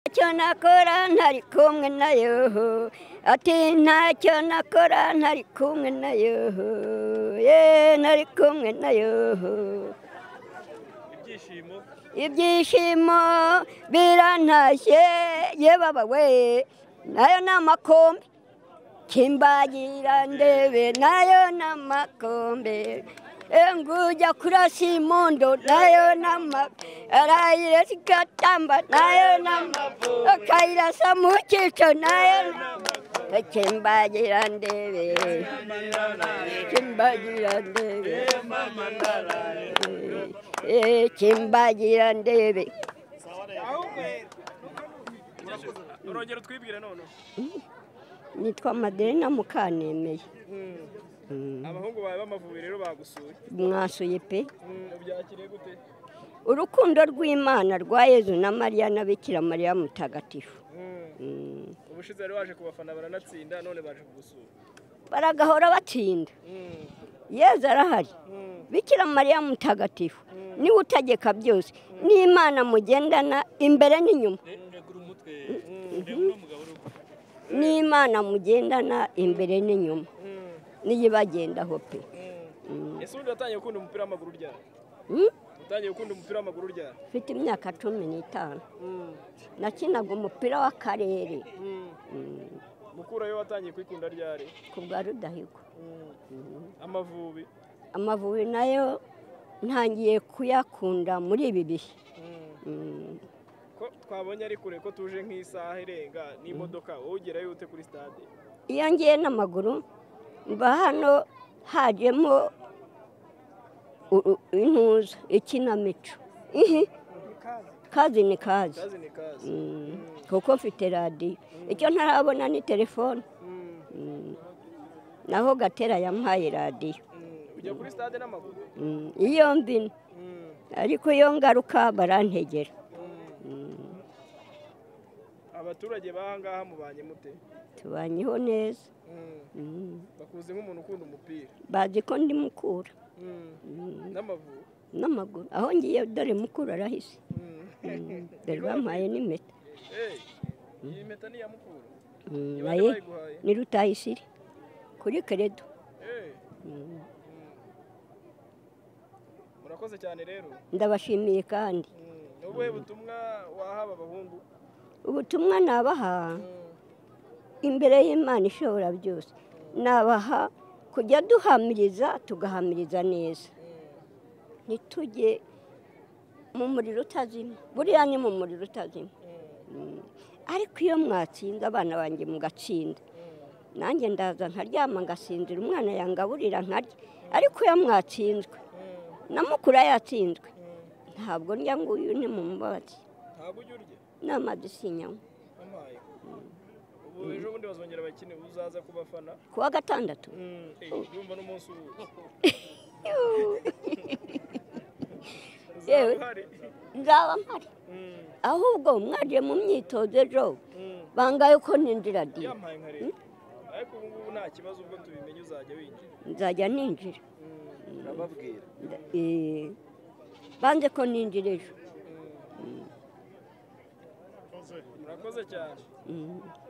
ntacyo nakora ntari kumwe nayo ati ntacyo nakora ntari kumwe nayo ye ntari kumwe nayo ibyishimo ibyishimo birantashye ye baba we nayo ni amakombe kimbagira ndebe nayo ni amakombe ngujya kurasa imondo nayo ni amakombe arayirasa igatamba nayo ni amakombe akayirasa mu cyico nayo ni amakombe kimbagira ndebe kimbagira ndebe Eh, kimbagira ndebe urongera utwibwire noneho nitwa maderina mukanemeye abahungu bawe b'amavubi rero bagusuye mwasuye pe Mm, ubyakiriye gute urukundo rw'imana rwa yezu na mariya na bikira mariya mutagatifu Mm, Mm. ubushize bari baje kubafana baranatsinda none baje kugusura baragahora batsinda Mm, yezu arahari mm, bikira mariya mutagatifu niwe utegeka byose n'imana mugendana imbere n'inyuma n'imana mugendana imbere n'inyuma mm, niyo ibagendaho pe mm. ese ubundi watangiye gukunda umupira w'amaguru ryari Mm? utangiye gukunda umupira w'amaguru ryari mfite imyaka cumi n'itanu Mm, nakinaga umupira w'akarere mm. Mm. mukurayo watangiye kwikunda ryari ku bwa rudahigwa Mm. amavubi amavubi nayo ntangiye kuyakunda muri ibi bihe Mm. Mm. ko twabonye ari kure ko tuje nk'isaha irenga n'imodoka wowe ugerayo ute kuri stade iyo ngiye n'amaguru mba hano hajemo u- u- intuza ikinamico Ihi. kazi ni kazi kazi ni kazi Mm. kuko mfite radiyo icyo ntarabona ni telefone Mm, Mm. naho gatera yampaye radiyo mm. ujya kuri stade n'amaguru Mm. iyo mbino Mm, ariko iyo ngaruka barantegera mm. Mm. abaturage b'aha ngaha mubanye mute tubanyeho neza Mm, Mm. bakuzi nk'umuntu ukunda umupira bazi ko ndi mukura Mm, Mm, n'amavubi n'amaguru aho ngiye dore mukura arahise Mm. Mm, dore bampaye n'impeta Hey, iyi mpeta ni iya mukuru Mm, ni bande naye bayiguhaye ni rutayisire kuri keredo Hey, Mm, mm. murakoze cyane rero ndabashimiye kandi Mm, ni ubuhe butumwa wahaba abahungu ubutumwa nabaha Mm, imbere y'imana ishobora byose nabaha kujya duhamiriza tugahamiriza neza mm. ntitujye mu muriro utazima buriya ni mu muriro utazima Mm, ariko iyo mwatsinze abana banjye mugatsinda nanjye ndaza nkaryama ngasinzira umwana yangaburira nkarya ariko iyo mwatsinzwe na mukuru yatsinzwe ntabwo njya ngo uyu ni mu mbabazi ntabwo ujya urya n'amazi sinyanywa ampaye ubu ejo bundi bazongera bakine uzaza kubafana ku wa gatandatu Eh, urumva n'umunsi ubu uzaba Yewe. uhari nzaba mpari Mm, ahubwo mwaje mu myitozo ejo mm. bangaye ko ninjira diyo yampaye nka leta ariko ubu ngubu nta kibazo ubwo tubimenye uzajya winjira nzajya ninjira urababwira Nda- eh, banze ko ninjira ejo murakoze cyane Mm.